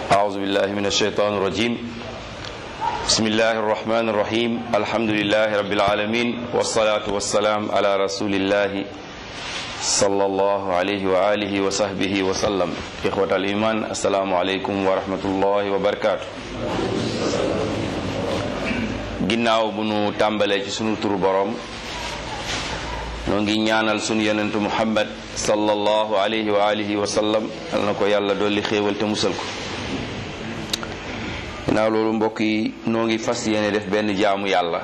أعوذ بالله من الشيطان الرجيم بسم الله الرحمن الرحيم الحمد لله رب العالمين والصلاة والسلام على رسول الله صلى الله عليه وآله وصحبه وسلم إخوة الإيمان السلام عليكم ورحمة الله وبركاته ginnaaw bu nu tàmbalee ci sunu turu borom noo ngi ñaanal sunu yonentu muhammad sallallahu alayhi wa alihi wa sallam yal na ko yàlla dolli xéewal te musal ko ginnaaw loolu mbokk yi noo ngi fas yéene def benn jaamu yàlla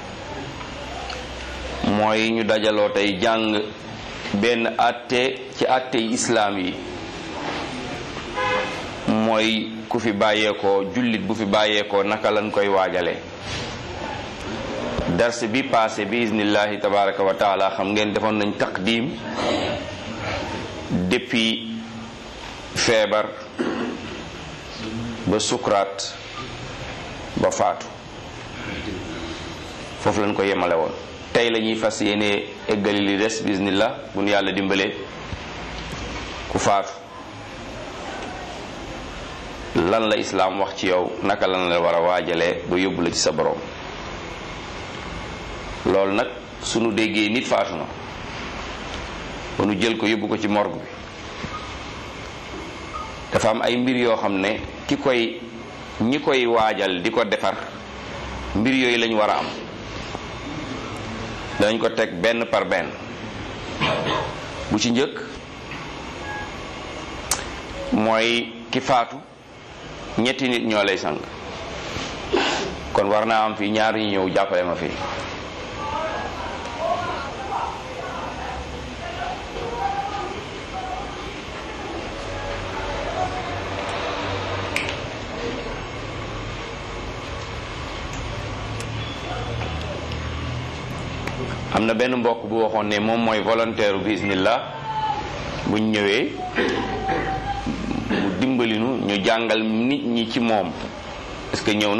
mooy ñu dajaloo tey jàng benn àtte ci àtte yi islaam yi mooy ku fi bàyyeekoo jullit bu fi bàyyeekoo naka lañ koy waajale dars bi passé bi iznillahi tabaraka wa taala xam ngeen defoon nañ taqdim depuis feebar ba sukuraat ba faatu foofu lañ ko yemale woon tey la ñuy fas yéene eggali li des bismillah bu nu yàlla dimbalee ku faatu lan la islaam wax ci yow naka lan la war a waajalee ba yóbbu la ci sa borom loolu nag sunu déggee nit faatu na ba nu jël ko yóbbu ko ci morgue bi dafa am ay mbir yoo xam ne ki koy ñi koy waajal di ko defar mbir yooyu lañu war a am dañ ko teg benn par benn bu ci njëkk mooy ki faatu ñetti nit ñoo lay sang kon war naa am fii ñaar ñu ñëw jàppale ma fii am na benn mbokk bu waxoon ne moom mooy volontaire bismillah buñ ñëwee mu dimbalinu ñu jàngal nit ñi ci moom est-ce que ñëw na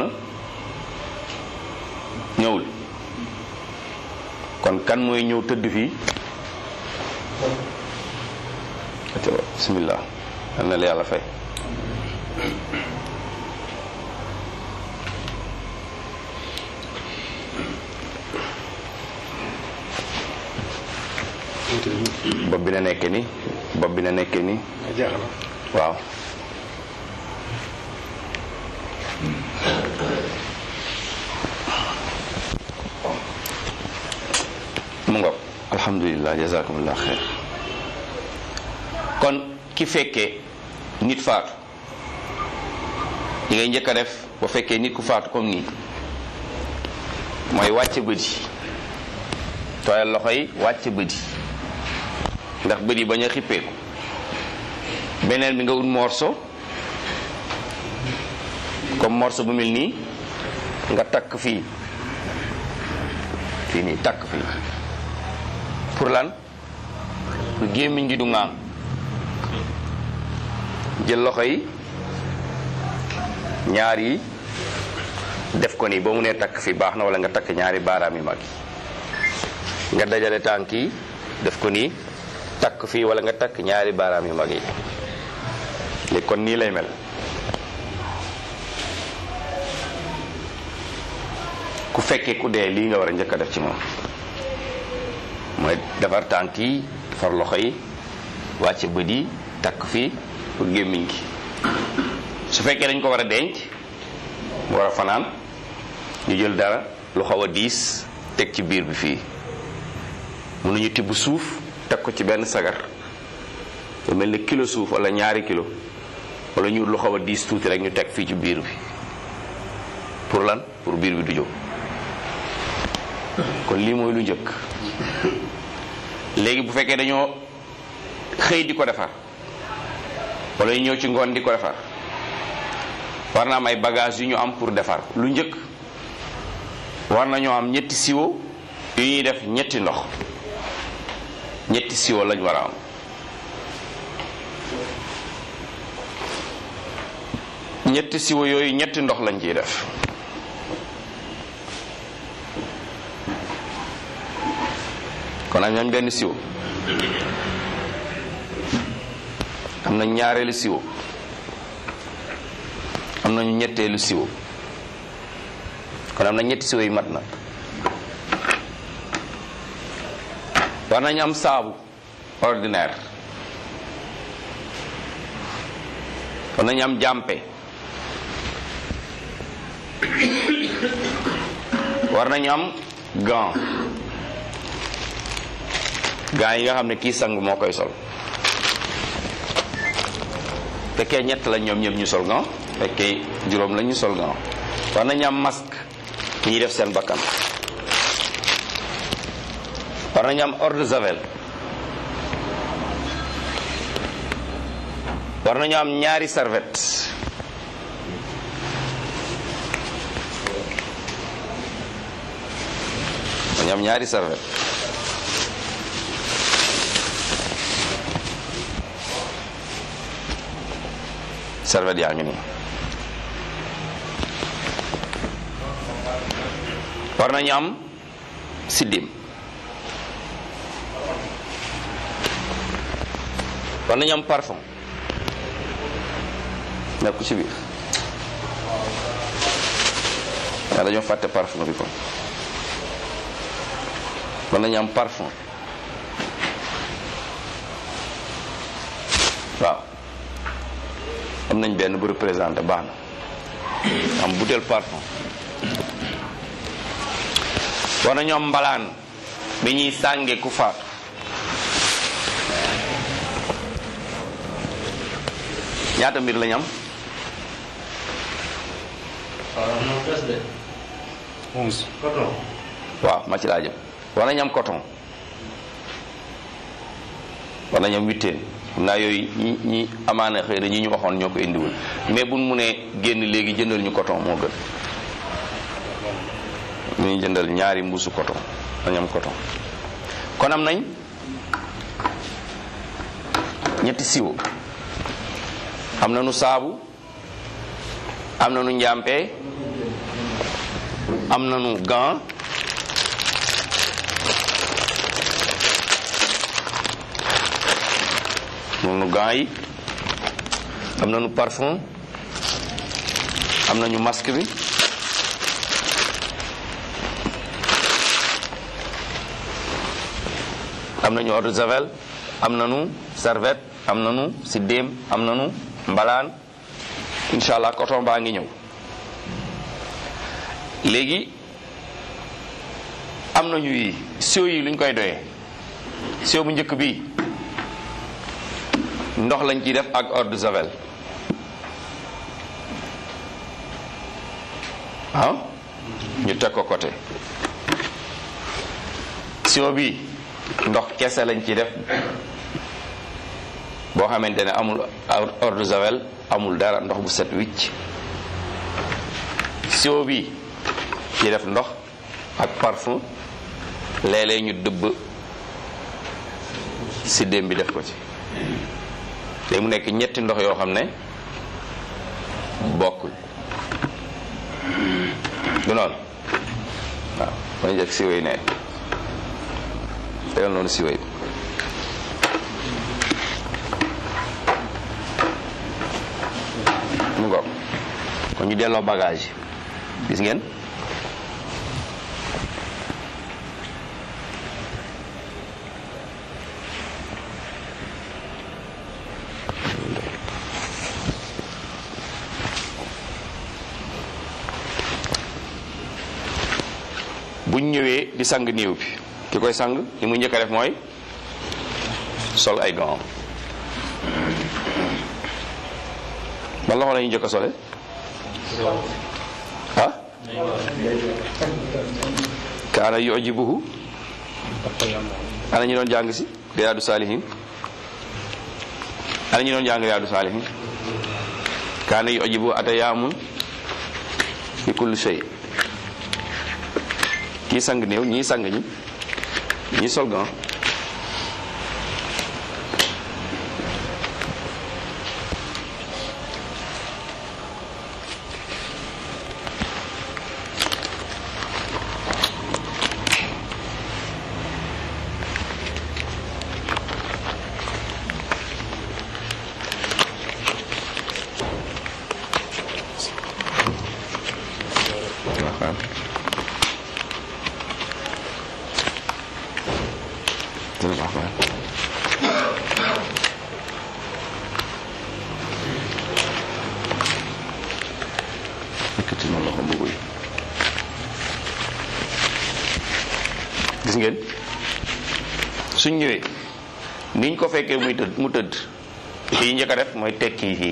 ñëwul kon kan mooy ñëw tëdd fii bismillah yal na la yàlla fay bopp bi na nekke ni bopp bi na nekke ni waaw mu ngoog alhamdulilah jazakumullah xeer kon ki fekkee nit faatu li ngay njëkk a def ba fekkee nit ku faatu comme nii mooy wàcce bët yi tooyal loxo yi wàcce bët yi ndax bët yi bañ a xippeeku beneen bi nga ut morso comme morso bu mel nii nga takk fii fii nii takk fii pour lan lu gémmiñ gi du ŋaam jël loxo yi ñaar yi def ko nii boo mu nee takk fii baax na wala nga takk ñaari baaraam yu mag yi nga dajale tànk yi def ko nii takk fii wala nga takk ñaari baaraam yu mag yi léegi kon nii lay mel ku fekkee ku dee lii nga war a njëkk a def ci moom mooy defar tànk yi defar loxo yi wàcce bët yi takk fii pour gémmiñ gi su fekkee dañ ko war a denc mu war a fanaan ñu jël dara lu xaw a diis teg ci biir bi fii mënuñu tibb suuf teg ko ci benn sagar lu mel ni kilo suuf wala ñaari kilo wala ñu lu xaw a diis tuuti rek ñu teg fii ci biir bi pour lan pour biir bi du jóg kon lii mooy lu njëkk léegi bu fekkee dañoo xëy di ko defar wala ñu ñëw ci ngoon di ko defar war na am ay bagage yu ñu am pour defar lu njëkk war nañoo am ñetti siwo yu ñuy def ñetti ndox ñetti siwo lañ war a am ñetti siwo yooyu ñetti ndox lañ ciy def kon am nañ benn siwo am na ñaareelu siwo am nañu ñetteelu siwo kon am na ñetti siwo yi mat na war nañu am saabu ordinaire war nañu am jàmpe war nañu am gant gant yi nga xam ne kii sang moo koy sol fekkee ñett la ñoom ñëpp ñu sol gant fekkee juróom la ñu sol gant war nañu am masque ki ñuy def seen bakkan war nañu am eau de javel war nañu am ñaari serviette dañu am ñaari serviette serviette yaa ngi nii war nañu am siddim war nañu am parfum nekk ci biir waaye dañoo fàtte parfum bi kon war nañu am parfum waaw am nañ benn bu représenté baax na am butéel parfum war nañu am mbalaan bi ñuy sànge ku faatu ñaata mbir lañ am waaw ma ci laa jëm war nañu am coton war nañu am witteen xam naa yooyu ñi ñi amaana xëy na ñi ñu waxoon ñoo ko indiwul mais buñ mu ne génn léegi jëndal ñu coton moo gën ñu jëndal ñaari mbuusu coton dañu am coton kon am nañ ñetti siwo am na nu saabu am na nu njàmpe am na nu gant moom nu gant yi am na nu parfum am na ñu masque bi am nañu eau de javel am nañu serviette am nañu siddéem am nañu mbalaan incha allah coton baa ngi ñëw léegi am nañu yi siwo yi luñ koy doyee siwo bu njëkk bi ndox lañ ciy def ak eau de javel ah ñu teg ko côté siwo bi ndox kese lañ ci def boo xamante ne amul eau de javel amul dara ndox bu set wicc siwo bi ci def ndox ak parfum léeg-léeg ñu dëbb siddéem bi def ko ci léegi mu nekk ñetti ndox yoo xam ne bokkul du noonu waaw ma njëkk siwo yi ne tegal noonu siwo yi mu ngoog kon ñu delloo bagage yi gis ngeen buñ ñëwee di sang néew bi ki koy sang li muy njëkk a def mooy sol ay gants ba loxo la ñu njëkk a sole ah kaana yujibuhu ana ñu doon jàng si riyaadu saalihin ana ñu doon jàng riyaadu saalihin kaana yujibuhu atayaamun fi kulli shay kii sang néew ñii sang ñi ñii sol gant waaw dina baax waaw yëkkati na loxo mbubu yi gis ngeen suñ ñëwee niñ ko fekkee muy tëdd mu tëdd fii njëkk a def mooy tekki fii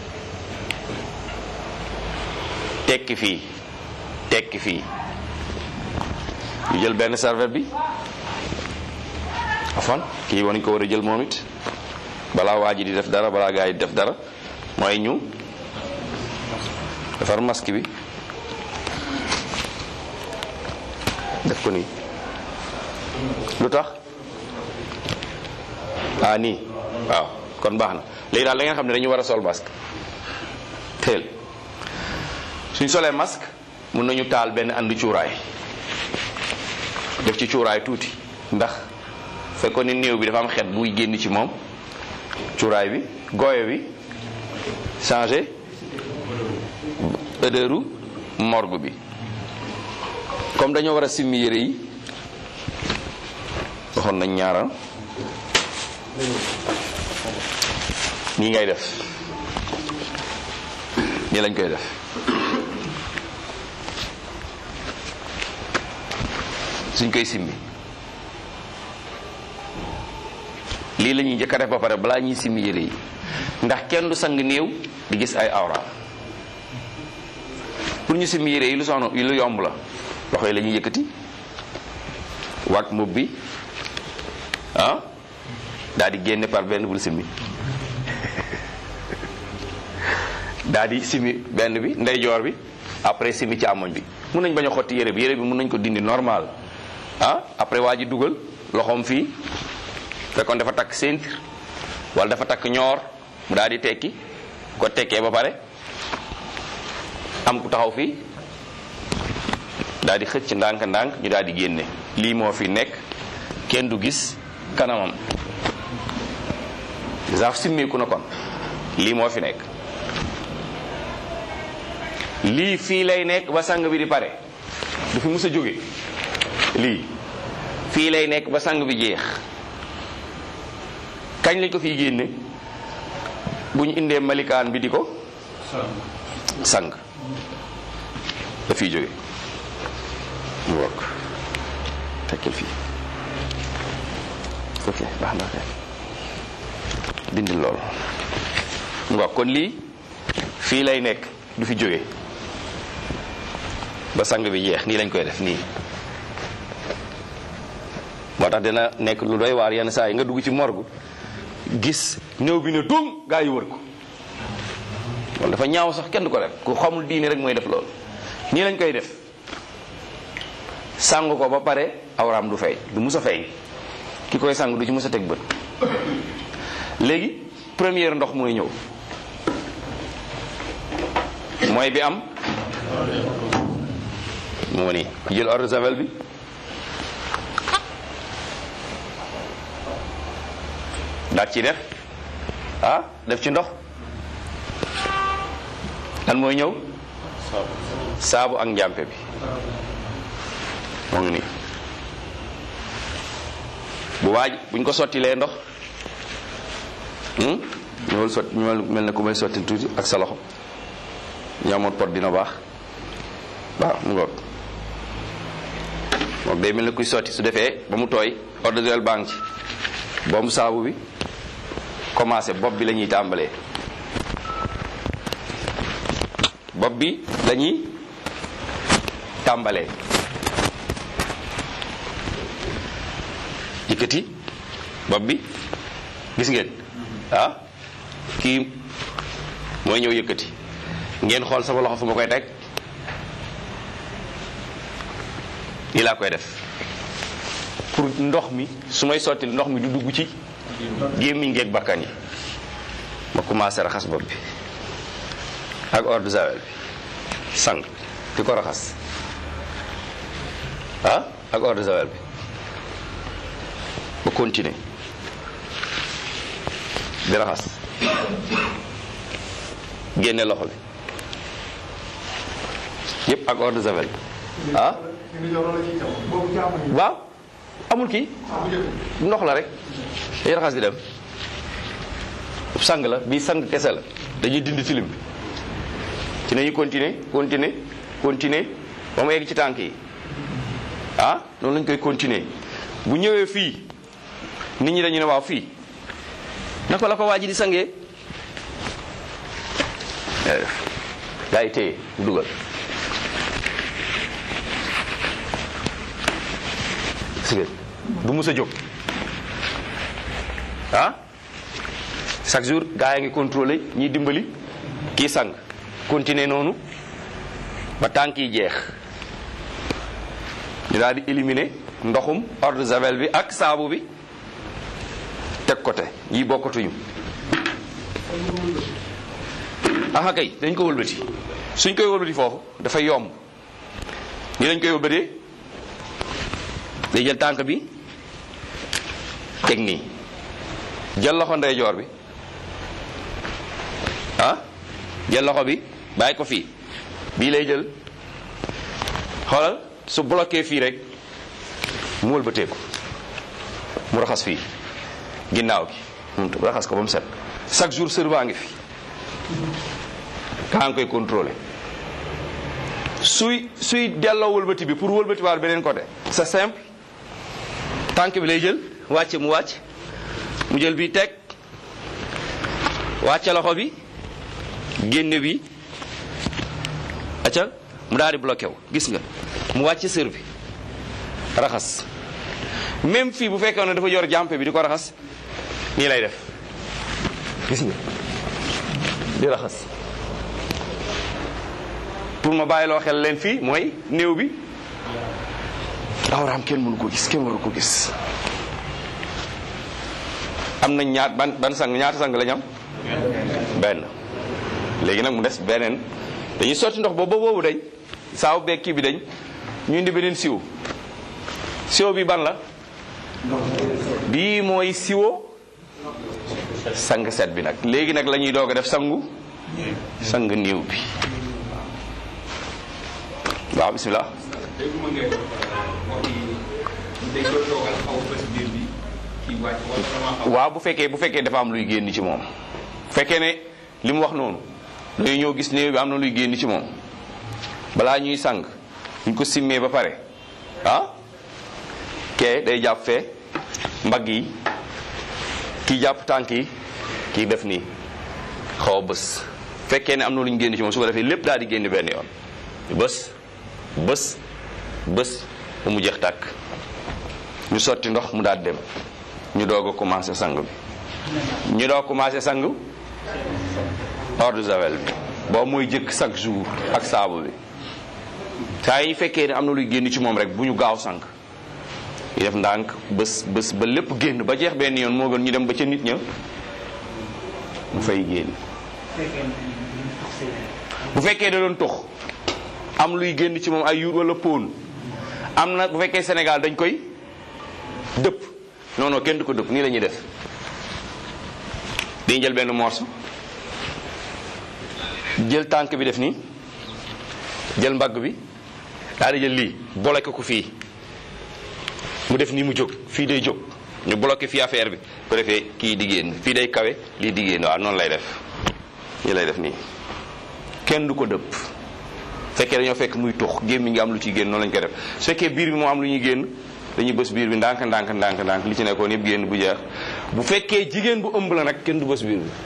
tekki fii tekki fii ñu jël benn serviette bi afan kii war nañ ko war a jël moom it balaa waa ji di def dara balaa gaa yi di def dara mooy ñu defar masque bi def ko nii lu tax ah nii waaw kon baax na léegi daal da ngeen xam ne dañu war a sol masque teel suñ solee masque mun nañu taal benn andi cuuraay def ci cuuraay tuuti ndax fekkoon ni néew bi dafa am xet buy génn ci moom cuuraay bi gooyo bi changé odeur morgue bi comme dañoo war a simmi yére yi waxoon nañ ñaara nii ngay def nii lañ koy def suñ koy simmi lii la ñuy njëkk a def ba pare balaa ñuy simmi yére yi ndax kenn du sang néew di gis ay awra pour ñu simmi yére yi lu soxna lu yomb la loxo yi la ñuy yëkkati wàcc mbubb bi ah daal di génne par benn bul simmi daal di simmi benn bi ndeyjoor bi après simmi ci amoñ bi mun nañ bañ a xotti yére bi yére bi mun nañ ko dindi normal ah après waa ji dugal loxoom fii fekkoon dafa takk ceinture wala dafa takk ñoor mu daal di tekki ko tekkee ba pare am ku taxaw fii daal di xëcc ndànk-ndànk ñu daal di génne lii moo fi nekk kenn du gis kanamam saaf simmeeku na kon lii moo fi nekk lii fii lay nekk ba sang bi di pare du fi mus a jóge lii fii lay nekk ba sang bi jeex kañ lañ ko fiy génne bu ñu indee malikaan bi di ko sang da fiy jóge mu wokk tekkil fii ok baax na kay dindil loolu mu wokk kon lii fii lay nekk du fi jóge ba sang bi jeex nii lañ koy def nii moo tax dina nekk lu doy waar yenn saa yi nga dugg ci morgue gis néew bi ne dum gaa yi wër ko loolu dafa ñaaw sax kenn du ko def ku xamul diine rek mooy def loolu nii lañ koy def sang ko ba pare awraam du fay du mus a fay ki koy sang du ci mus a teg bët léegi première ndox mooy ñëw mooy bi am moo ni jël eau de javel bi daat ci def ah def ci ndox lan mooy ñëw saabu ak njàmpe bi moo ngi nii bu waaj buñ ko sottilee ndox ñëwal sotti ñëwal mel ne ku may sotti tuuti ak sa loxo ñaamoon pot dina baax waaw mu ngoog moom day mel ne kuy sotti su defee ba mu tooy eau de javel baa ngi ci boobu saabu bi commencé bopp bi la ñuy tàmbalee bopp bi la ñuy tàmbalee yëkkati bopp bi gis ngeen ah kii mooy ñëw yëkkati ngeen xool sama loxo fu ma koy teg nii laa koy def pour ndox mi su may sotti ndox mi du dugg ci gémmiñ ngeeg bakkan yi ma commencé raxas bopp bi ak eau de javel bi sang di ko raxas ah ak eau de javel bi ba continuer di raxas génne loxo bi yépp ak eau de javel ah waaw amul kii ndox la rek day raxas di dem sang la bii sang kese la dañuy dindi tilim bi ci nañu continuer continuer continuer ba mu egg ci tànk yi ah noonu lañ koy continuer bu ñëwee fii nit ñi dañu ne waaw fii naka la ko waa ji di sangee gaa yi téye dugal si du mus a jóg ah chaque jour gaa yi ngi contrôlé ñiy dimbali kii sang continuer noonu ba tànk yi jeex ñu daal di éliminer ndoxum eau de javel bi ak saabu bi teg côté yi bokkatuñu aha kay dañ ko wëlbati suñ koy wëlbati foofu dafa yomb ni lañ koy wëlbatee day jël tànk bi teg nii jël loxo ndeyjoor bi ah jël loxo bi bàyyi ko fii bii lay jël xoolal su bloqué fii rek mu wëlbatee ko mu raxas fii ginnaaw gi mu raxas ko ba mu set chaque jour sër baa ngi fi kaa ngi koy contrôlé suy suy delloo wëlbati bi pour wëlbati waar beneen côté c'est simple tànk bi lay jël wàcce mu wàcc mu jël bi teg wàcce loxo bi génne bi acca mu daal di bloqué wu gis nga mu wàcce sër bi raxas même fii bu fekkee ne dafa yor jàmpe bi di ko raxas nii lay def gis nga di raxas pour ma bàyyiloo xel leen fii mooy néew bi awraam kenn mënu ko gis kenn waru ko gis am nañ ñaat ban ban sang ñaata sang lañ am benn léegi nag mu des beneen dañuy sotti ndox boobu boobu dañ saaw beeg kii bi dañ ñu indi beneen siwo siwo bi ban la bii mooy siwo sang set bi nag léegi nag la ñuy doog a def sangu sang néew bi waaw bismillah waaw bu fekkee bu fekkee dafa am luy génn ci moom bu fekkee ne li mu wax noonu dañuy ñëw gis néew bi am na luy génn ci moom balaa ñuy sang ñu ko simmee ba pare ah kee day jàpp fee mbagg yi kii jàpp tànk yi kii def nii xaw a bës fekkee ne am na lu ñu génn ci moom su ko defee lépp daal di génn benn yoon bës bës bës ba mu jeex tàkk ñu sotti ndox mu daal dem ñu doog a commencé sang bi ñu doog commencé sang eau de javel bi boobu mooy jëkk chaque jour ak saabu bi saa yi fekkee ne am na luy génn ci moom rek bu ñu gaaw sang ñu def ndànk bés bés ba lépp génn ba jeex benn yoon moo gën ñu dem ba ca nit ña mu fay génn bu fekkee da doon tux am luy génn ci moom ay yuur wala póon am na bu fekkee Sénégal dañ koy dëpp non non kenn du ko dëpp nii la ñuy def dañuy jël benn morceau jël tànk bi def nii jël mbagg bi daal di jël lii bloqué ko fii mu def nii mu jóg fii day jóg ñu bloqué fii affaire bi ko defee kii di génn fii day kawe lii di génn waaw noonu lay def nii lay def nii kenn du ko dëpp fekkee dañoo fekk muy tux gémmi ngi am lu ciy génn noonu lañu koy def su fekkee biir bi moo am lu ñuy génn dañuy bës biir bi ndànk ndànk ndànk ndànk li ci nekkoon yëpp génn bu jeex bu fekkee jigéen bu ëmb la nag kenn du bës biir bi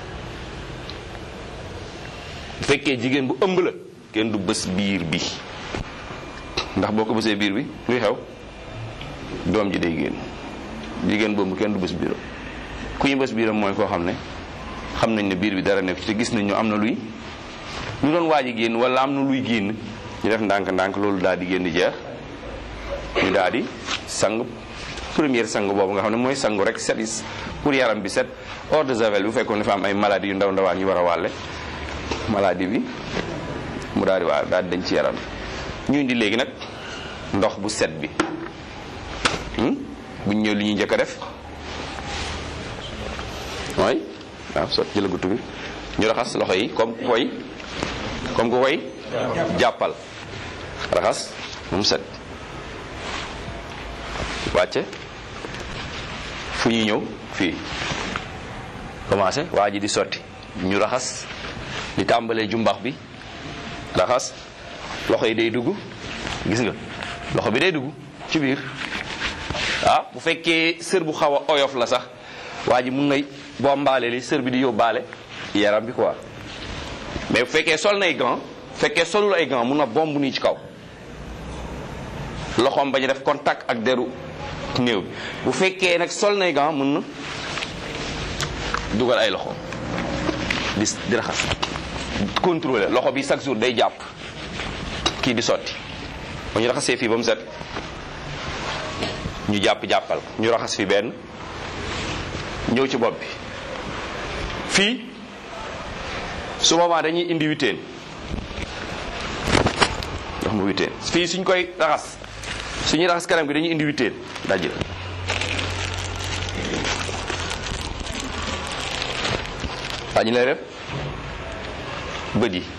bu fekkee jigéen bu ëmb la kenn du bës biir bi ndax boo ko bësee biir bi luy xew doom ji day génn jigéen boobu kenn du bës biiram ku ñu bës biiram mooy koo xam ne xam nañ ne biir bi dara nekk ci te gis nañ ñu am na luy lu doon waaj a génn wala am na luy génn ñu def ndànk ndànk loolu daal di génn di jeex ñu daal di sang première sang boobu nga xam ne mooy sangu rek set is pour yaram bi set eau de javel bu fekkoon dafa am ay maladie yu ndaw ndawaan yu war a wàlle maladie bi mu daal di waa daal di dañ ci yaram ñu indi léegi nag ndox bu set bi buñ ñëw li ñuy njëkk a def mooy waaw sot jëla gutu bi ñu raxas loxo yi comme ku koy comme ku koy jàppal raxas ba mu set wàcce fu ñuy ñëw fii commencé waa ji di sotti ñu raxas di tàmbalee jumbax bi raxas loxo yi day dugg gis nga loxo bi day dugg ci biir ah bu fekkee sër bu xaw a oyof la sax waa ji mun ngay boo mbaale li sër bi di yóbbaale yaram bi quoi mais bu fekkee sol nay gant fekkee solul ay gant mun na bomb nii ci kaw loxoom bañ a def contact ak deru néew bi bu fekkee nag sol nay gant mun na dugal ay loxo di di raxas contrôler loxo bi chaque jour day jàpp kii di sotti ba ñu raxasee fii ba mu set ñu jàpp jàppal ñu raxas fi benn ñëw ci bopp bi fii su boobaa dañuy indi witeen ndox mu witeen fii suñ koy raxas suñuy raxas kanam gi dañuy indi witeen dajjil waa ñu lay def bët yi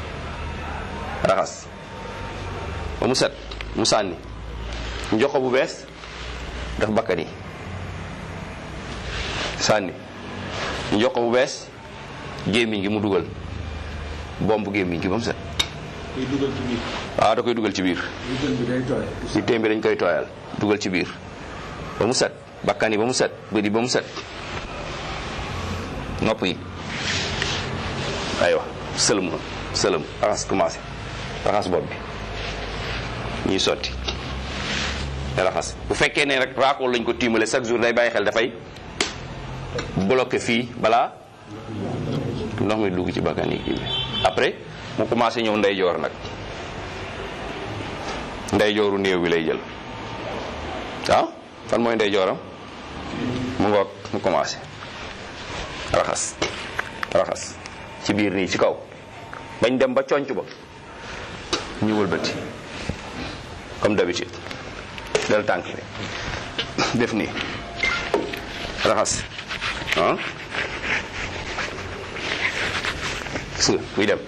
raxas ba mu set mu sànni ñu jox ko bu bees def bakkan yi sànni ñu jox ko bu bees gémmiñ gi mu dugal bomb gémmiñ gi ba mu set koy dugal ci biir. waaw da koy dugal ci biir witeen bi day tooy. si téem bi dañ koy tooyal dugal ci biir ba mu set bakkan yi ba mu set bët yi ba mu set nopp yi aywa sëlëm sëlëm raxas commencé raxas bopp bi ñuy sotti raxas bu fekkee ne rek raakool lañ ko tiimale chaque jour day bàyyi xel dafay bloqué fii balaa ndox mi dugg ci bakkan yi kii bi après mu commencé ñëw ndeyjoor nag ndeyjooru néew bi lay jël ah fan mooy ndeyjooram mu ngoog mu commencé raxas raxas ci biir nii ci kaw bañ dem ba conc ba ñu wëlbati comme d'habitude del tànk bi def nii raxas ah gis nga muy dem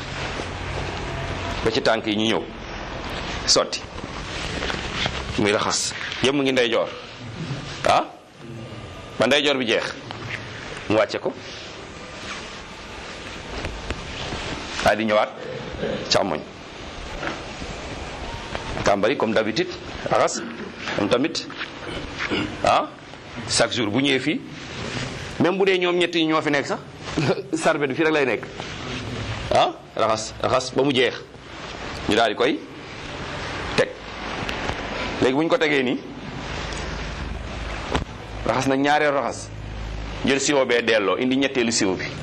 ba ci tànk yi ñu ñëw sotti muy raxas yëpp mu ngi ndeyjoor ah ba ndeyjoor bi jeex mu wàcce ko daal di ñëwaat càmmoñ tàmbali comme d'habitude raxas moom tamit ah chaque jour bu ñëwee fii même bu dee ñoom ñett yi ñoo fi nekk sax sarbet bi fii rek lay nekk ah raxas raxas ba mu jeex ñu daal di koy teg léegi bu ñu ko tegee nii raxas na ñaareel raxas jël siwo bee delloo indi ñetteelu siwo bi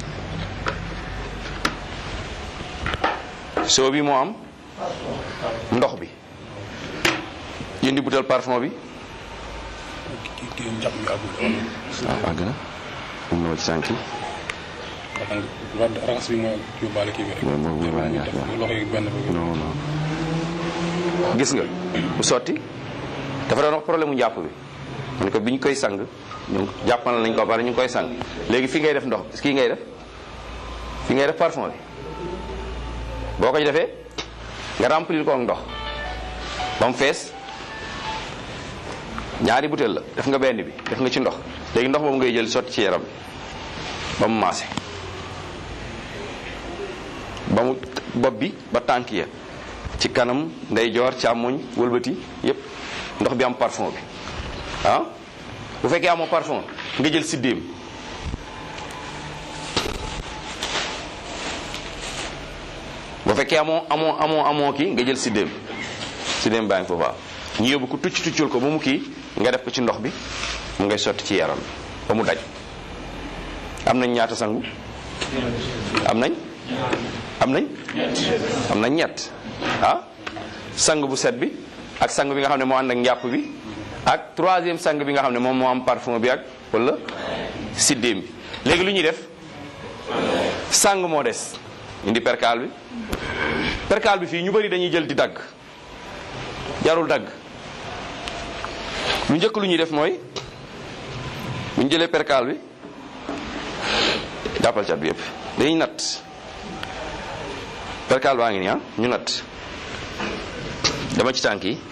siwo bi moo am ndox bi indi butel parfum bi kii kii njàpp mi àggul. waaw àgg na am na ci sànq ndax nga raxas bi mooy yóbbaale kii bi rek. Mooy- mooy yóbbaale ñaar def ñaar. loxo yi benn ba. non non gis nga bu sotti dafa doon wax problème mu njàpp bi mu ne ko bi ñu koy sang ñu jàppal nañ ko ba pare ñu ngi koy sang léegi fi ngay def ndox kii ngay def fi ngay def parfum bi boo ko ci defee nga remplir ko ak ndox ba mu fees ñaari butéel la def nga benn bi def nga ci ndox léegi ndox boobu ngay jël sotti ci yaram bi ba mu maase ba mu bopp bi ba tànk ya ci kanam ndeyjoor càmmoñ wëlbati yépp ndox bi am parfum bi ah bu fekkee amoo parfum nga jël siddéem bu fekkee amoo amoo amoo amoo kii nga jël siddéem siddéem baa ngi foofu waaw ñu yóbbu ko tucc tuccul ko ba mu kii nga def ko ci ndox bi mu ngay sotti ci yaram bi ba mu daj am nañ ñaata sangu am nañ am nañ am nañ ñett ah sang bu set bi ak sang bi nga xam ne moo ànd ak njàpp bi ak troisième sang bi nga xam ne moom moo am parfum bi ak wala siddéem bi léegi lu ñuy def sang moo des indi perkaal bi perkaal bi fii ñu bari dañuy jël di dagg jarul dagg lu njëkk lu ñuy def mooy bu ñu jëlee perkaal bi jàppal cat bi yëpp dañuy natt perkaal baa ngi nii ah ñu natt dama ci tànk yi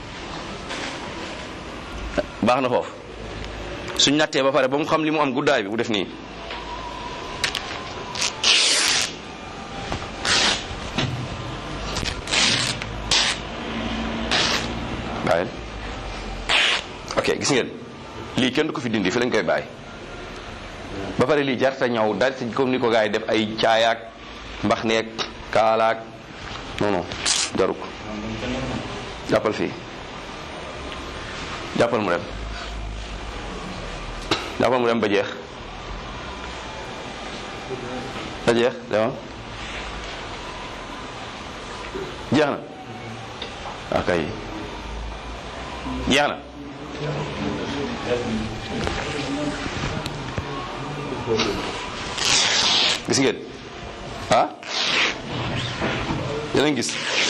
baax na foofu suñ nattee ba pare ba mu xam li mu am guddaay bi bu def nii bàyyil ok gis ngeen lii kenn du ko fi dindi fi lañ koy bàyyi ba pare lii jarta ñaw dal ci comme ni ko gars yi def ay caayaak mbax neeg kaalaak non non jaru ko jàppal fii jàppal mu dem jàppal mu dem ba jeex ba jeex demal jeex na waa kay jeex na gis ngeen ah yéen a ngi gis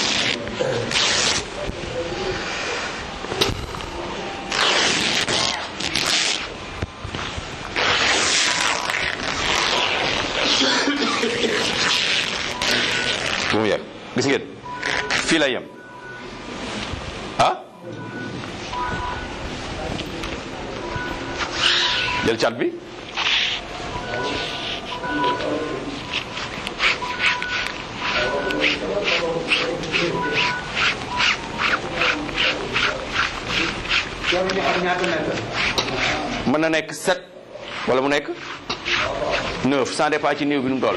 bu mu yegg gis ngeen fii lay yem ah jël cat bi mën na nekk sept wala mu nekk neuf sans dépend ci néew bi nu mu toll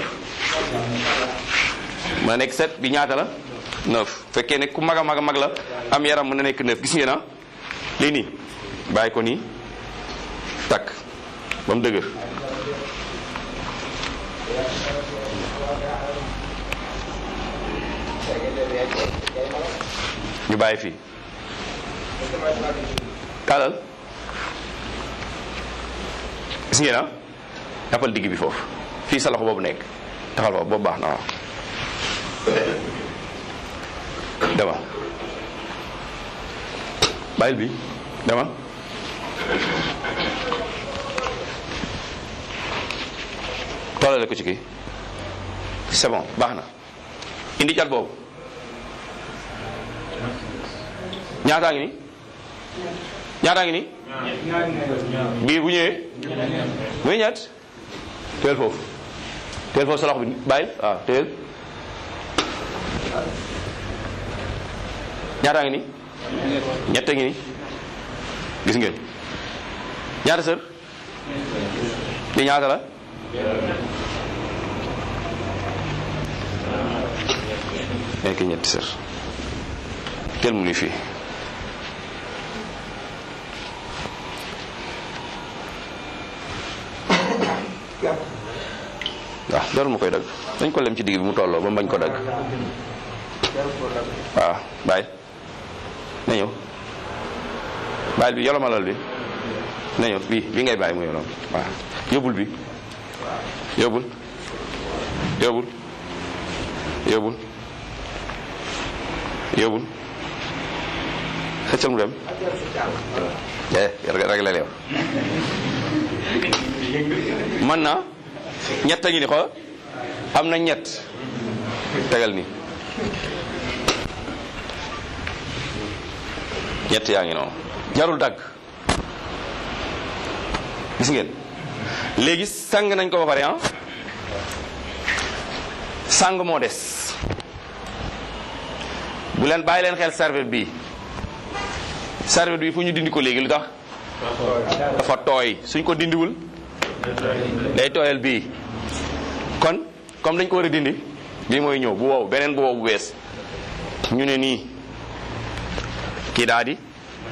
mën na nekk sept bi ñaata la neuf fekkee ne ku mag a mag a mag la am yaram mën na nekk neuf gis ngeen ah lii nii bàyyi ko nii takk ba mu dëgër ñu bàyyi fii kalal gis ngeen ah jàppal digg bi foofu fii sa loxo boobu nekk taxal foofu boobu baax na waaw dama bàyyil bi dama tollale ko ci kii c'est bon baax na indi cat boobu ñaataa ngi ni ñaataa ngi ni biir bu ñëwee muy ñett teel foofu teel foofu sa loxo bi bàyyil waaw teel ñaataa ngi ni ñett ngi ni gis ngeen ñaata sër di ñaata la nekk ñetti sër teel mu ni fii waaw jarul ma koy dagg dañ ko lem ci digg bi mu tolloo ba mu bañ ko dagg waaw bàyyi na ñëw bàyyil bi yolomalal bi na ñëw bii bi ngay bàyyi mu yolom waaw yóbbul bi yóbbul yóbbul yóbbul yóbbul xëccal mu dem eh rek la leew man na ñett a ngi ni xool am na ñett tegal ni ñett yaa ngi noonu jarul dagg gis ngeen léegi sang nañ ko ba pare ah sang moo des bu leen bàyyi leen xel serviette bi serviette bi fu ñu dindi ko léegi lu tax dafa tooy suñ ko dindiwul day tooyal bii kon comme dañ ko war a dindi bii mooy ñëw bu wow beneen bu wow bu bees ñu ne nii kii daa di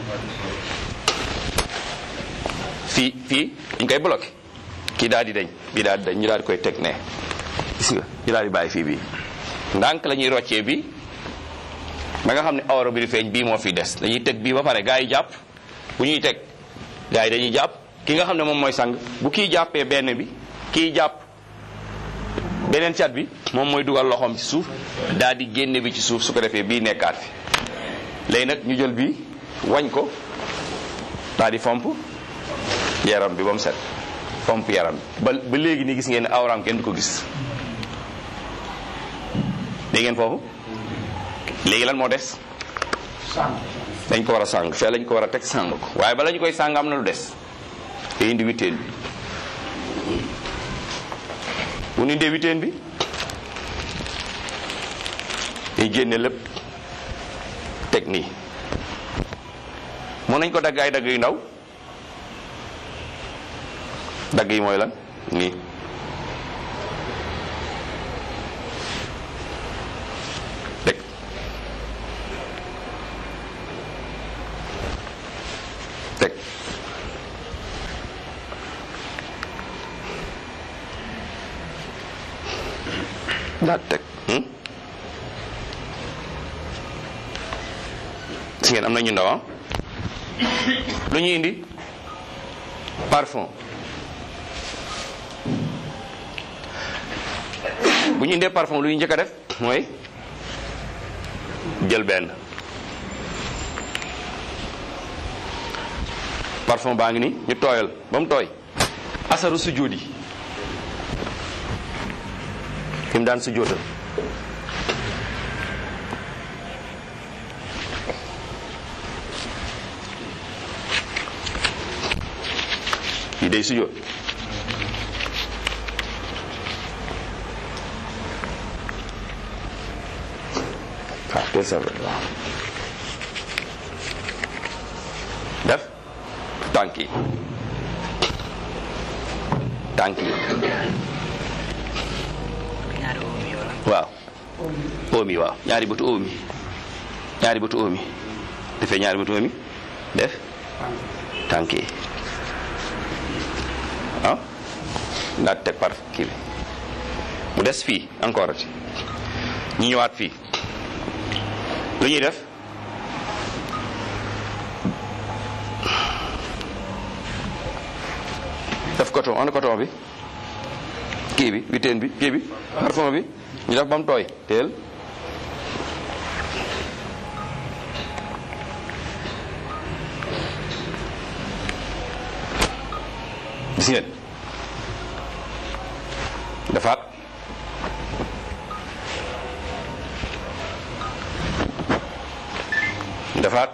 fii fii dañ koy bloqué kii daal di dañ bii daal di dañ ñu daal di koy teg ne gis nga ñu daal di bàyyi fii bii ndànk la ñuy roccee bi ba nga xam ne awra bi di feeñ bii moo fi des dañuy teg bii ba pare gaa yi jàpp bu ñuy teg gaa yi dañuy jàpp ki nga xam ne moom mooy sang bu kii jàppee benn bi kii jàpp beneen cat bi moom mooy dugal loxoom ci suuf daal di génne bi ci suuf su ko defee bii nekkaat fi léegi nag ñu jël bii wañ ko daal di fomp yaram bi ba mu set fomp yaram bi ba ba léegi nii gis ngeen ne awraam kenn du ko gis dégg ngeen foofu léegi lan moo des dañ ko war a sàng fee lañ ko war a teg sàng ko waaye bala ñu koy sàng am na lu des te indi witeen bi bu ñu indee witeen bi day génne lépp teg nii mën nañ ko dagg ay dagg yu ndaw dagg yi mooy lan nii teg teg daal teg hmm? si ngeen am na ñu ndaw ah lu ñuy indi parfum bu ñu indee parfum lu ñu njëkk a def mooy jël benn parfum baa ngi ni ñu tooyal ba mu tooy asaru sujjóot yi fi mu daan sujjóotal yi day sujjóot waaw teel sa waaw def tànk yi tànk yi waaw oomi waaw ñaari bëtu oomi ñaari bëtu oomi defee ñaari bëtu oomi def tànk yi ah ndaat teg par kii bi mu des fii encore ati ñu ñëwaat fii lu ñuy def def coton ana coton bi kii bi witeen bi kii bi parfum bi ñu def ba mu tooy teel gis ngeen defaat defaat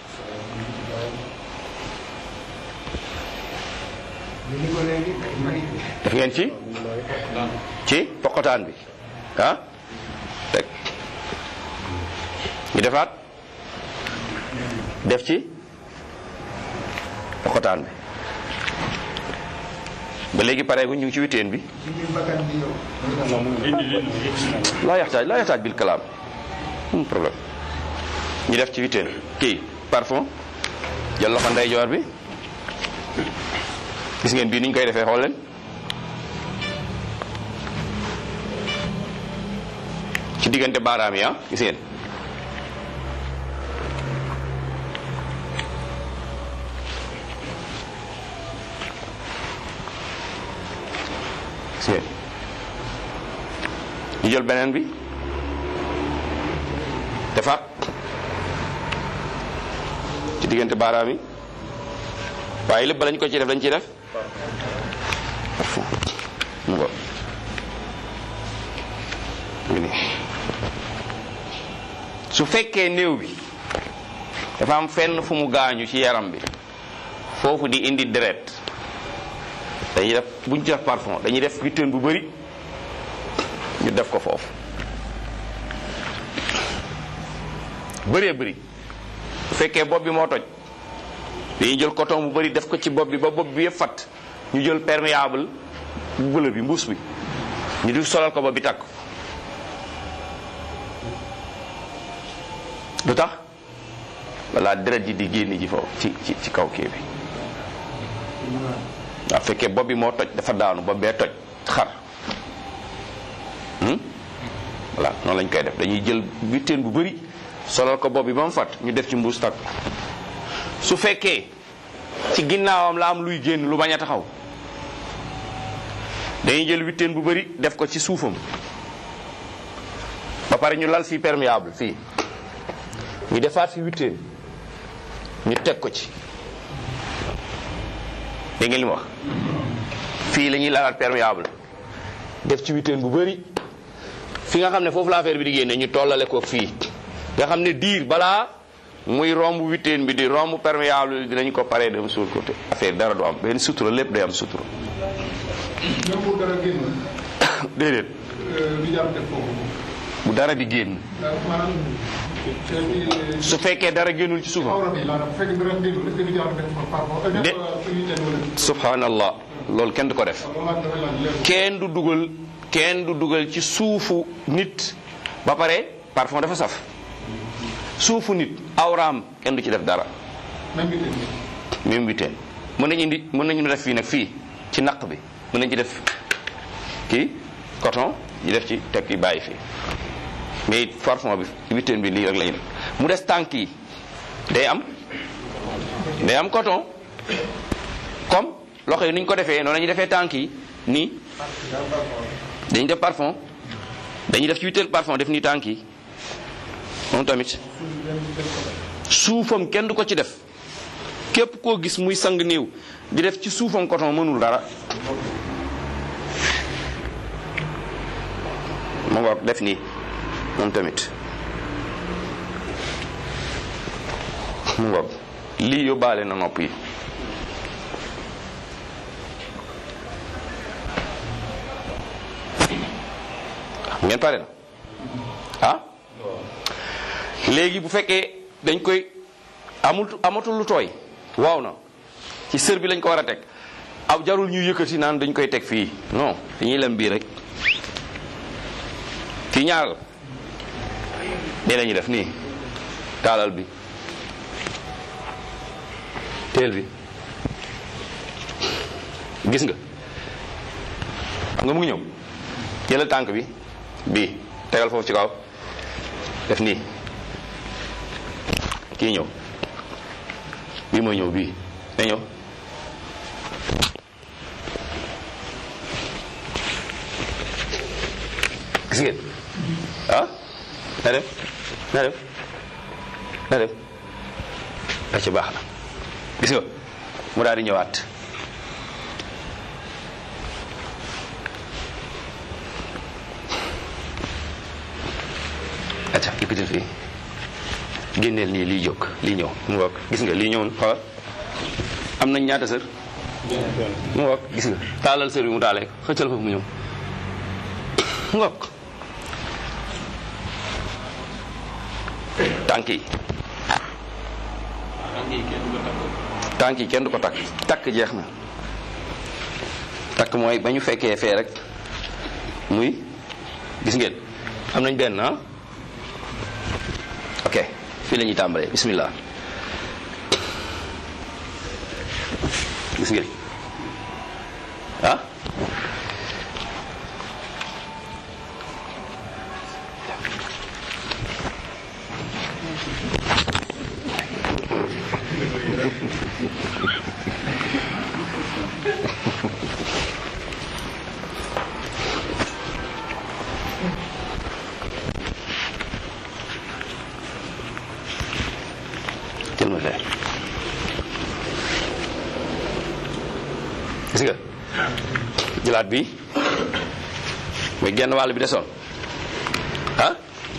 def ngeen ci ci poqotaan bi ah teg ñu defaat def ci poqotaan bi ba léegi pare gu ñu ngi ci witeen bi laa yaxtaaj laa yaxtaaj bil kalaam amul problème ñu def ci witeen kii parfum jël loxo ndeyjoor bi gis ngeen bii ni ñu koy defee xool leen ci diggante baaraam yi ah gis ngeen gis ngeen ñu jël beneen bi defaat ci diggante baaraam yi waaye lépp lañ ko ci def dañ ci def mu ngo su fekkee néew bi dafa am fenn fu mu gaañu ci yaram bi foofu di indi deret dañuy def buñ ci def parfum dañuy def witeen bu bari ñu def ko foofu bëree bëri su fekkee bopp bi moo toj dañuy jël coton bu bari def ko ci bopp bi ba bopp bi yëpp fat ñu jël perméable bu bëla bi mbuus bi ñu di solal ko ba bi takk lu tax walla deret ji di génn ji foofu ci ci ci kaw kii bi waaw fekkee bopp bi moo toj dafa daanu bopp bee toj xar voilà noonu lañ koy def dañuy jël witeen bu bari solal ko bopp bi ba mu fat ñu def ci mbuus takk su fekkee ci ginnaawam la am luy génn lu bañ a taxaw dañuy jël witeen bu bari def ko ci suufam ba pare ñu lal fii perméable fii ñu defaat fi witeen ñu teg ko ci dégg ngeen li ma wax fii la ñuy lalaat perméable def ci witeen bu bari fi nga xam ne foofu la affaire bi di génne ñu tollale ko fii nga xam ne diir balaa muy romb witeen bi di romb perméable bi dinañ ko paree dem suul ko te affaire dara du am benn sutura lépp day am sutura même bu dara génn déedéet du jar def foofu bu dara di génn ndax maanaam te su fekkee dara génnul ci suufam awra bi maanaam bu fekkee dara génnul est-ce que du jar def par rapport De- def unité wala subhanallah loolu kenn du ko def loolu laa dafa laaj leer kenn du dugal kenn du dugal ci suufu nit ba pare parfum dafa saf suufu nit awraam kenn du ci def dara même unité bi même witeen mën nañu indi mën nañu def fii nag fii ci naq bi mën nañu ci def kii coton ñu def ci teg ki bàyyi fii mais parfum bi witeen bi lii rek lañu def mu des tànk yi day am day am coton comme loxo yi ni ñu ko defee noonu la ñuy defee tànk yi nii dañuy def parfum dañuy def ci witeen parfum def nii tànk yi moom tamit suufam kenn du ko ci def képp koo gis muy sang néew di def ci suufam coton mënul dara mu ngoog def nii moom tamit mu ngoog lii yóbbaale na nopp yi ngeen pare na ah léegi bu fekkee dañ koy amul amatul lu tooy waaw na ci sër bi lañ ko war a teg ab jarul ñu yëkkati naan dañ koy teg fii non dañuy lem bii rek fii ñaar la nii la ñuy def nii taalal bi teel bi gis nga xam nga mu ngi ñëw jëlal tànk bi bii tegal foofu ci kaw def nii kii ñëw bii mooy ñëw bii na ñëw gis ngeen ah na dem na dem na dem da ci baax na gis nga mu daal di ñëwaat acca yëkkatil fii génneel nii lii jóg lii ñëw mu ngoog gis nga lii ñëw xoolal am nañ ñaata sër mu ngoog gis nga taalal sër bi mu taalee ko xëccal foofu mu ñëw mu ngoog tànk yi tànk yi kenn du ko takk takk jeex na takk mooy ba ñu fekkee fee rek muy gis ngeen am nañ benn ah ok fii la ñuy tàmbalee bismillah gis ngeen ah jël ma fee gis nga jëlaat bi muy genn wàll bi desoon ah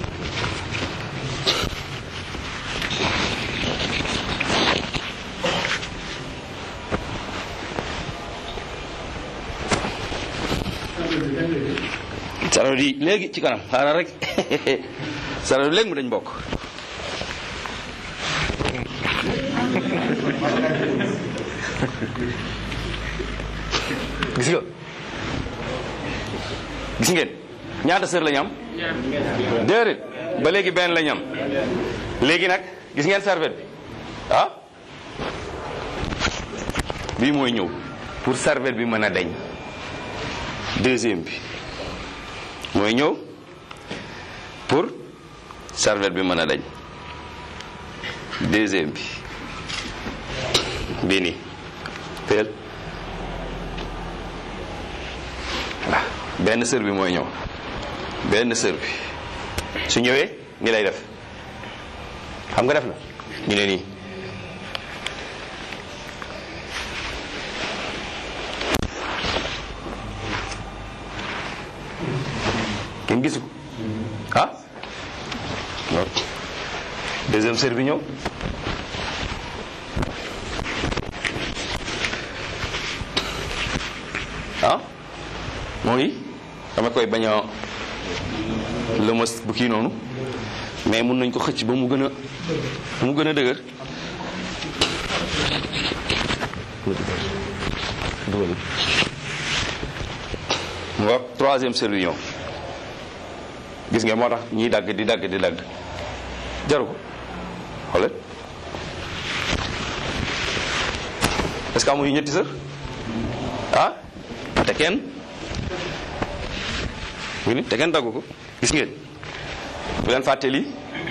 saro di léegi ci kanam xaaral rek saro di léegi mu dañ bokk gis nga gis ngeen ñaata sër lañ am déedéet ba léegi benn lañ am léegi nag gis ngeen serviette bi ah bii mooy ñëw pour serviette bi mën a dañ deuxième bi mooy ñëw pour serviette bi mën a dañ deuxième bi bii nii teel voilà benn sër bi mooy ñëw benn sër bi su ñëwee ni lay def xam nga def na ñu ne nii kenn gisu ko ah deuxième sër bi ñëw ah moo ngi dama koy bañ a lëmas bu kii noonu mais mun nañ ko xëcc ba mu gën a ba mu gën a dëgër dugal mu wax troisième sër bi ñëw gis nga moo tax ñiy dagg di dagg di dagg jaru ko xoolal est-ce que amuñu ñetti sër ah te kenn ngi ni te kenn daggu ko gis ngeen bu leen fàtte lii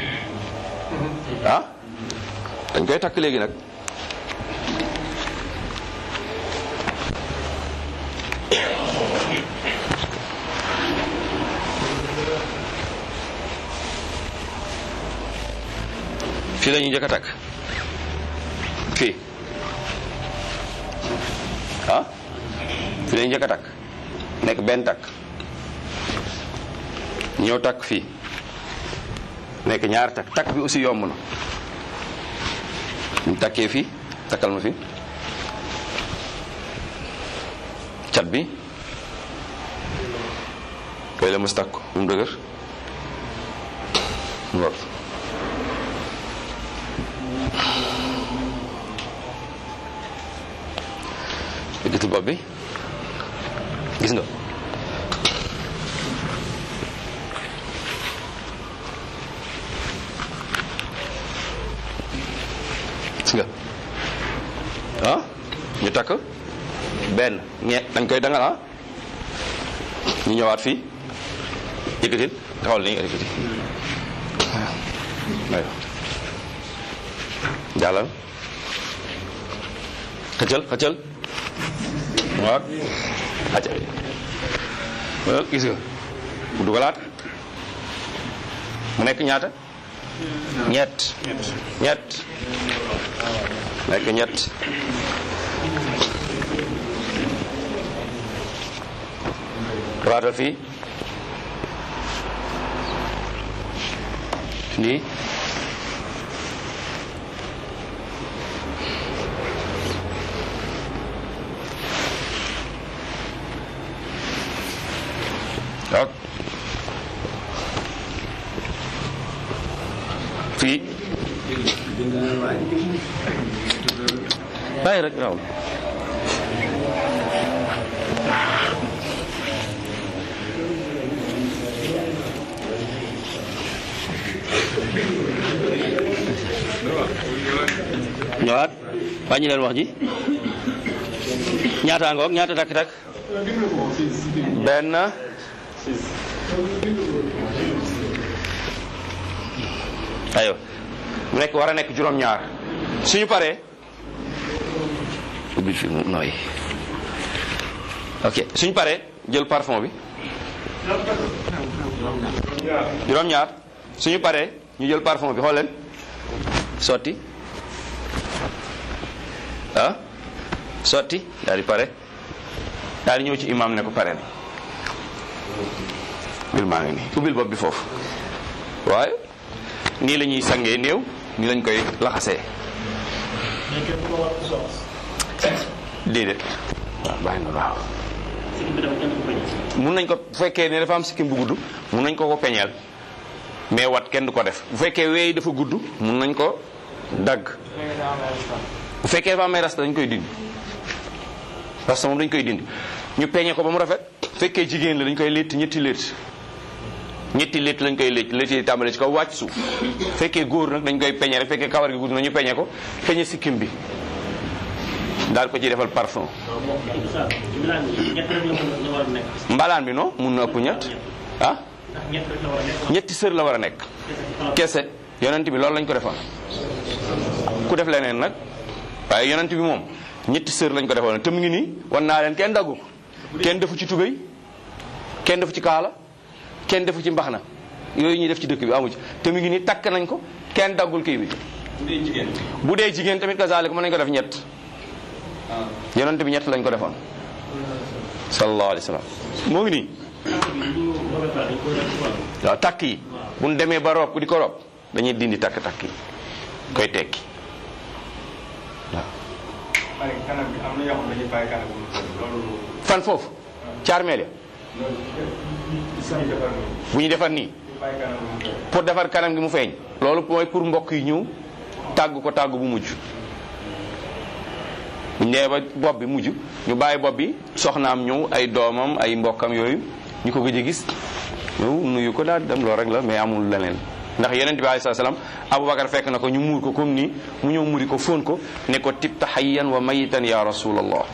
ah dañ koy takk léegi nag fii la ñuy njëkk a takk fii ah fii la ñuy njëkk a takk nekk benn takk ñëw takk fii nekk ñaar takk takk bi aussi yomb na ñu takkee fii takkal ma fii cat bi koy la mës takk bu mu dëgër mu war yëkkati bopp bi gis nga gis nga ah ñu takk benn ñe dañ koy dangal ah ñu ñëwaat fii yëkkatil taxawal ni nga yëkkati aywa jàllal xëccal xëccal waaw acca waaw gis nga mu dugalaat mu nekk ñaata ñett ñett nekk ñett waatal fii nii waaw fii bàyyi rek waaw ñëwaat wàññi leen wax ji ñaata ngoog ñaata takk takk benn aywa mu nekk war a nekk juróom-ñaar suñu paree ubbil fi mu nooy ok suñu paree jël parfum bi juróom-ñaar suñu paree ñu jël parfum bi xool leen sotti ah sotti daal di pare daal di ñëw ci imam ne ko pare na bil maa ngi nii ubbil bopp bi foofu waaye nii la ñuy sangee néew nii lañ koy laxasee déedéet waaw bàyyi na waaw mun nañ ko bu fekkee ne dafa am sikkim bu gudd mun nañ ko ko peñeel mais wat kenn du ko def bu fekkee weey dafa gudd mun nañ ko dagg bu fekkee dafa amee rasta dañ koy dindi rasta moom dañ koy dindi ñu peñe ko ba mu rafet bu fekkee jigéen la dañ koy létt ñetti létt ñetti létt lañ koy létt létt yi tàmbale ci kaw wàcc suuf fekkee góor nag dañ koy peñe rek fekkee kawar gi gudd na ñu peñe ko peñe sikkim bi daal ko ci defal parfum mbalaan bi non mun na ëpp ñett ah ñetti sër la war a nekk kese yonent bi loolu lañ ko defoon ku def leneen nag waaye yonent bi moom ñetti sër lañ ko defoon te mu ngi nii wan naa leen kenn daggu ko kenn defu ci tubéy kenn defu ci kaala kenn defu ci mbaxna yooyu ñuy def ci dëkk bi amu ci te mu ngi nii takk nañ ko kenn daggul kii bi bu dee jigéen tamit kazaalik mën nañ ko def ñett yonent bi ñett lañ ko defoon sallallahu alayhi wa sallam moo ngi nii waaw takk yi bu ñu demee ba rob ku di ko rob dañuy dindi takk takk yi koy tekki waaw pare kanam bi am na yoo xam ne dañuy bàyyi kanam bu mu tëdd loolu fan foofu ci armeel ya loolu suñu defar nii bu ñu defar nii ñu bàyyi kanam bu mu tëdd pour defar kanam gi mu feeñ loolu mooy pour mbokk yi ñëw tàgg ko tàgg bu mujj bu ñu nee ba bopp bi mujj ñu bàyyi bopp bi soxnaam ñëw ay doomam ay mbokkam yooyu ñu ko gëj a gis ñëw nuyu ko daal di dem loolu rek la mais amul leneen ndax yonent bi alayhi salaam Aboubacar fekk na ko ñu muur ko comme nii mu ñëw muri ko fóon ko ne ko tibta hayyan wa mayitan ya rasulallah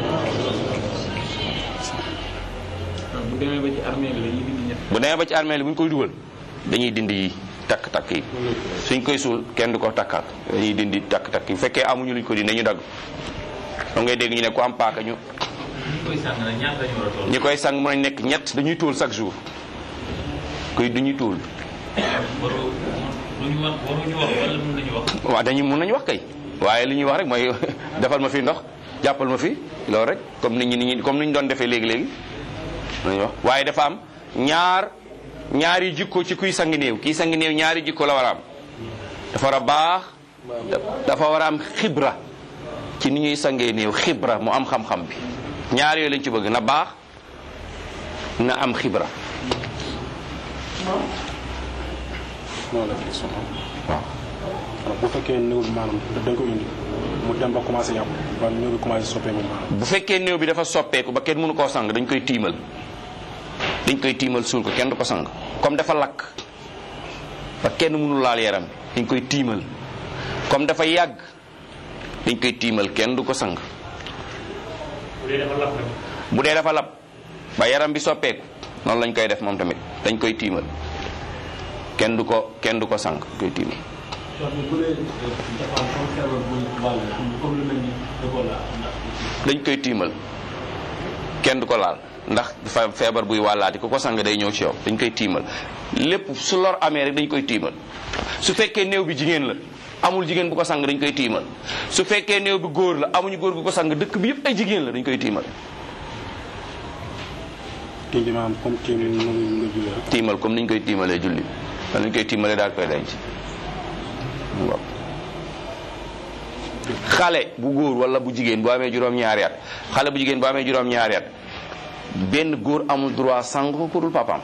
bu demee ba ci armée bi dañuy dindi ñett bu demee ba ci armée li bu ñu koy dugal dañuy dindi yi takk-takk yi suñ koy suul kenn du ko takkaat dañuy dindi takk-takk yi bu fekkee amuñu luñ ko dindi dañu dagg da ngay dégg ñu ne ku am paaka ñu ñi koy sàng nag ñaata lañu war a toll ñi koy sang mën nañ nekk ñett dañuy tóol chaque jour kuy duñuy tóol waru luñu wax waruñu wax wala mën nañu wax waaw dañuy mun nañu wax kay waaye li ñuy wax rek mooy defal ma fi ndox jàppal ma fi loolu rek comme nit ñi nit ñi comme ni ñu doon defee léegi-léegi nañu wax waaye dafa am ñaar ñaari jikko ci kuy sang néew kii sang néew ñaari jikko la war a am dafa war a baax dafa war a am xibra ci ni ñuy sangee néew xibra mu am xam-xam bi ñaar yooyu lañ ci bëgg na baax na am xibra noonu la question waaw alors bu fekkee néew bi maanaam dañ ko indi mu dem ba commencé yàqu ba néew bi commencé soppeeku maanaam bu fekkee néew bi dafa soppeeku ba kenn mënu koo sang dañ koy tiimal dañ koy tiimal suul ko kenn du ko sang comme dafa lakk ba kenn mënu laal yaram bi dañ koy tiimal comme dafa yàgg dañ koy tiimal kenn du ko sang bu dee dafa lap nag bu dee dafa lab ba yaram bi soppeeku noonu lañ koy def moom tamit dañ koy tiimal kenn du ko kenn du ko sang dañ koy tiimal bu dee dafa am comme feebar bu wàll comme lu mel ni Ebola ndax dañ koy tiimal kenn du ko laal ndax dafa feebar buy wàllaati ku ko sang day ñëw ci yow dañ koy tiimal lépp su lor amee rek dañ koy tiimal su fekkee néew bi jigéen la amul jigéen bu ko sang dañ koy tiimal su fekkee néew bi góor la amuñu góor bu ko sang dëkk bi yëpp ay jigéen la dañ koy tiimal kii bi maanaam comme kii bi noonu nga jullee rek tiimal comme niñ koy tiimalee julli wala niñ koy tiimalee daal koy denc waaw xale bu góor wala bu jigéen bu amee juróom-ñaari at xale bu jigéen bu amee juróom-ñaari at benn góor amul droit sang ko ku dul papaam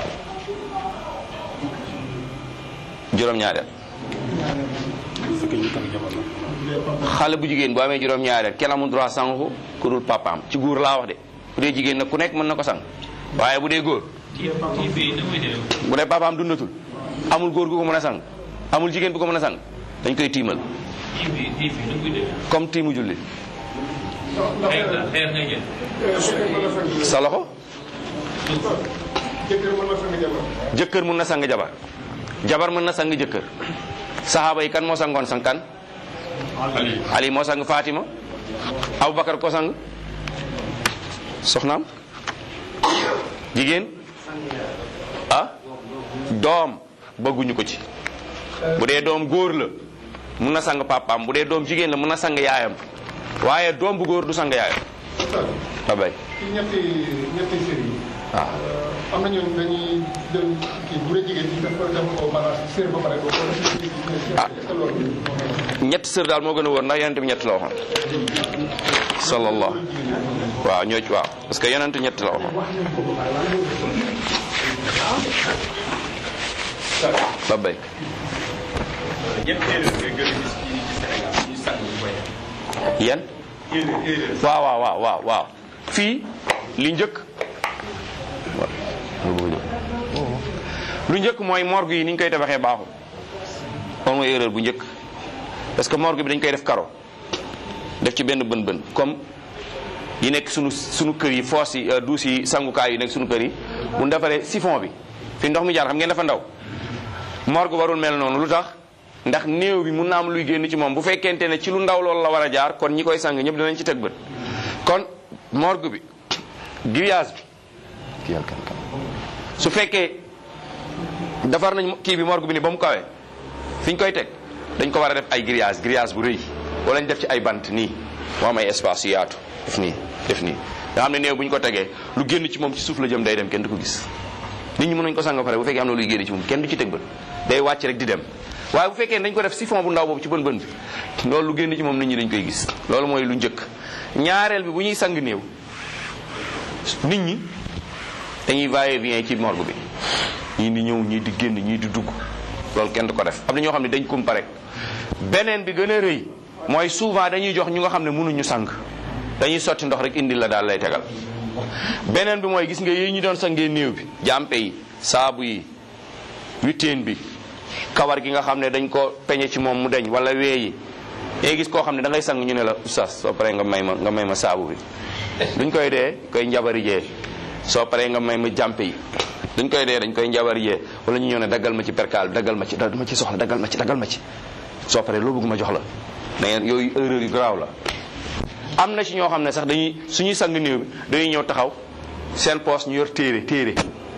juróom-ñaari at bu fekkee ñu takk jabar la xale bu jigéen bu amee juróom-ñaari at kenn amul droit sang ko ku dul papaam ci góor laa wax de bu dee jigéen nag ku nekk mën na ko sang waaye bu dee góor kii kii fii na muy demee bu dee papaam dundatul amul góor gu ko mën a sang amul jigéen bu ko mën a sang dañ koy tiimal kii fii kii fii na muy demee comme tiimu julli xeer la xeer ngay jël sa loxo jëkkër mën na sang jabar jëkkër mun na sang jabar jabar mën na sang jëkkër saxaaba yi kan moo sangoon sang kan ali moo sang fatima abubakar ko sang soxnaam jigéen ah doom bëgguñu ko ci bu dee doom góor la mun na sang papaam bu dee doom jigéen la mun na sang yaayam waaye doom bu góor du sang yaayam ba bay ci ñetti ñetti série yi waaw am na ñooñu dañuy jël kii bu dee jigéen ñi def ko def ko balance série ba pare doo ko def ci Ah. est-ce que loolu ñett sër daal moo gën a wóor ndax yonent bi ñett la waxoon sallallahu waaw ñoo ci waaw parce que yonent ñett la waxoon ba bay ñett erreur nga gën a gis ci ci Sénégal ñu sang ñu koy yan erreur erreur waaw waaw waaw waaw waaw fii li njëkk waaw loolu bëgg a jóg. lu njëkk mooy morgue yi ni ñu koy tabaxee baaxul loolu mooy erreur bu njëkk parce que morgue bi dañ koy def karo def ci benn bën bën comme yi nekk sunu sunu kër yi foos yi euh, duus yi sangukaay yi nekk sunu kër yi bu ñu defaree siphon bi fi ndox mi jaar xam ngeen dafa ndaw morgue warul mel noonu lu tax ndax néew bi mun na am luy génn ci moom bu fekkente ne ci lu ndaw loolu la war a jaar kon ñi koy sang ñëpp dinañ ci teg bët kon morgue bi grillage bi kii yàlla kan kan su fekkee defar nañ kii bi morgue bi ni ba mu kawee fi ñu koy teg dañ ko war a def ay grillage grillage bu rëy wala ñu def ci ay bant nii moo am ay espace yu yaatu def nii def nii nga xam ne néew bu ñu ko tegee lu génn ci moom ci suuf la jëm day dem kenn du ko gis nit ñi mën nañ ko sang ba pare bu fekkee am na luy génn ci moom kenn du ci teg bët day wàcc rek di dem waaye bu fekkee dañ ko def siphon bu ndaw boobu ci bën bën bi loolu lu génn ci moom nit ñi dañ koy gis loolu mooy lu njëkk ñaareel bi bu ñuy sang néew nit ñi dañuy va et vient ci morgue bi ñii di ñëw ñii di génn ñii di dugg loolu kenn du ko def am na ñoo xam ne dañ kumpa rek beneen bi gën a rëy mooy souvent dañuy jox ñu nga xam ne mënuñu sang dañuy sotti ndox rek indi la daal lay tegal beneen bi mooy gis nga yi ñu doon sangee néew bi jàmpe yi saabu yi witteen bi kawar gi nga xam ne dañ ko peñe ci moom mu deñ wala wee yi ngay gis koo xam ne da ngay sang ñu ne la oustaz soo paree nga may ma nga may ma saabu bi duñ koy dee koy njabari jee soo paree nga may ma jàmpe yi duñ koy dee dañ koy njabari jee wala ñu ñëw ne daggal ma ci perkaal daggal ma ci dama ci soxla daggal ma ci daggal ma ci soo paree loo bëgg ma jox la da ngeen yooyu erreur yu garaaw la am na ci ñoo xam ne sax dañuy suñuy sang néew bi dañuy ñëw taxaw seen poos ñu yor téere téere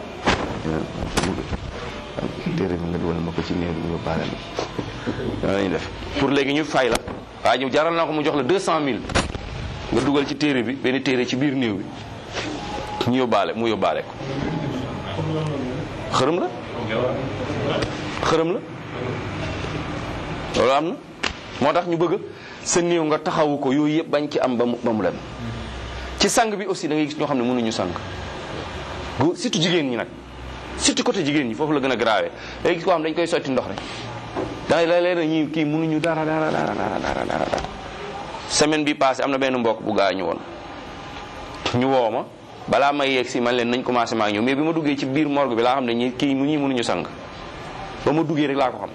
téere bi nga dugal ma ko ci néew bi nga baale ma loolu lañuy def pour léegi ñu fay la waaye ñu jaral na ko mu jox la deux cent mille nga dugal ci téere bi benn téere ci biir néew bi ñu yóbbaale mu yóbbaale ko xërëm la xërëm la loolu am na moo tax ñu bëgg sa néew nga taxawu ko yooyu yëpp bañ ci am ba mu ba mu dem ci sang bi aussi da ngay gis ñoo xam ne mënuñu sang gu surtout jigéen ñi nag surtout côté jigéen ñi foofu la gën a grave léegi gis koo xam dañ koy sotti ndox rek da la leen ñi kii mënuñu dara dara dara dara dara dara semaine bi passé am na benn mbokk bu gaañu woon ñu woo ma balaa may yegg si man leen nañ commencé maa ñëw mais bi ma duggee ci biir morgue bi laa xam ne ñi kii mu ñii mënuñu sang ba ma duggee rek laa ko xam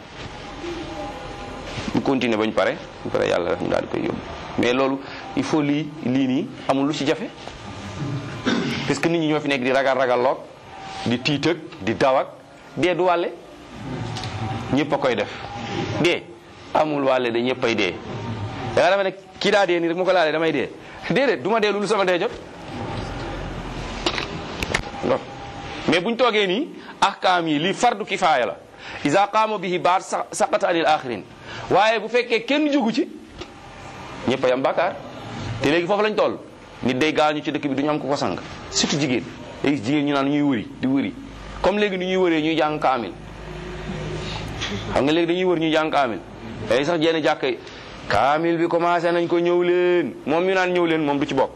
ñu continuer bañ pare ñu pare yàlla rek mu daal di koy yóbbu mais loolu il faut lii lii nii amul lu ci jafe parce que nit ñi ñoo fi nekk di ragal ragal loog di tiitëg di dawak dee du wàlle ñëpp a koy def dee amul wàlle de ñëpp ay dee da nga dafa ne kii daa dee nii rek mu ko laalee damay dee déedéet du ma dee lu sama dee jot loolu mais buñ toogee nii ahkaam yi lii fardu kifaaya la isa qaama bihi baat saqata anil axirin waaye bu fekkee kenn jógu ci ñëpp a yam bàkkaar te léegi foofu lañ toll nit day gaañu ci dëkk bi duñu am ko ko sang surtout jigéen léegi jigéen ñu naan ñuy wëri di wëri comme léegi ni ñuy wëree ñuy jàng kaamil xam nga léegi dañuy wër ñuy jàng kaamil day sax jenn jàkk yi kaamil bi commencé nañ ko ñëw leen moom mi naan ñëw leen moom du ci bokk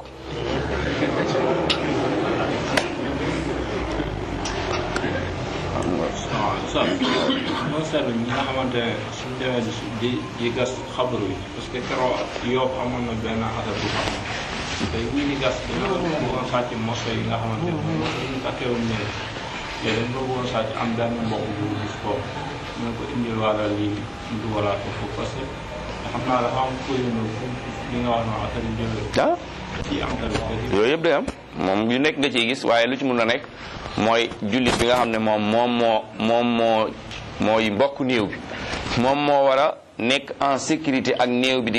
sa moo seetlu ñi nga xamante ne suñ demee di di di gas xabaru yi parce que keroog yoo amoon na benn affaire bu xam tey bu ñu gas dañoo bëggoon sàcc moso yi nga xamante ne ñu takkeewuñ ne te dañ ko bëggoon sàcc am benn mbokk bu gis foofu ñu ko indil wàlla lii ñu dugalaat ko foofu parce que xam naa dafa am kuy li nga wax noonu affaire yi jëlee ah ci am tamit yooyu yëpp day am moom yu nekk nga ciy gis waaye lu ci mun a nekk mooy jullit bi nga xam ne moom moom moo moom moo mooy mbokk néew bi moom moo war a nekk en sécurité ak néew bi di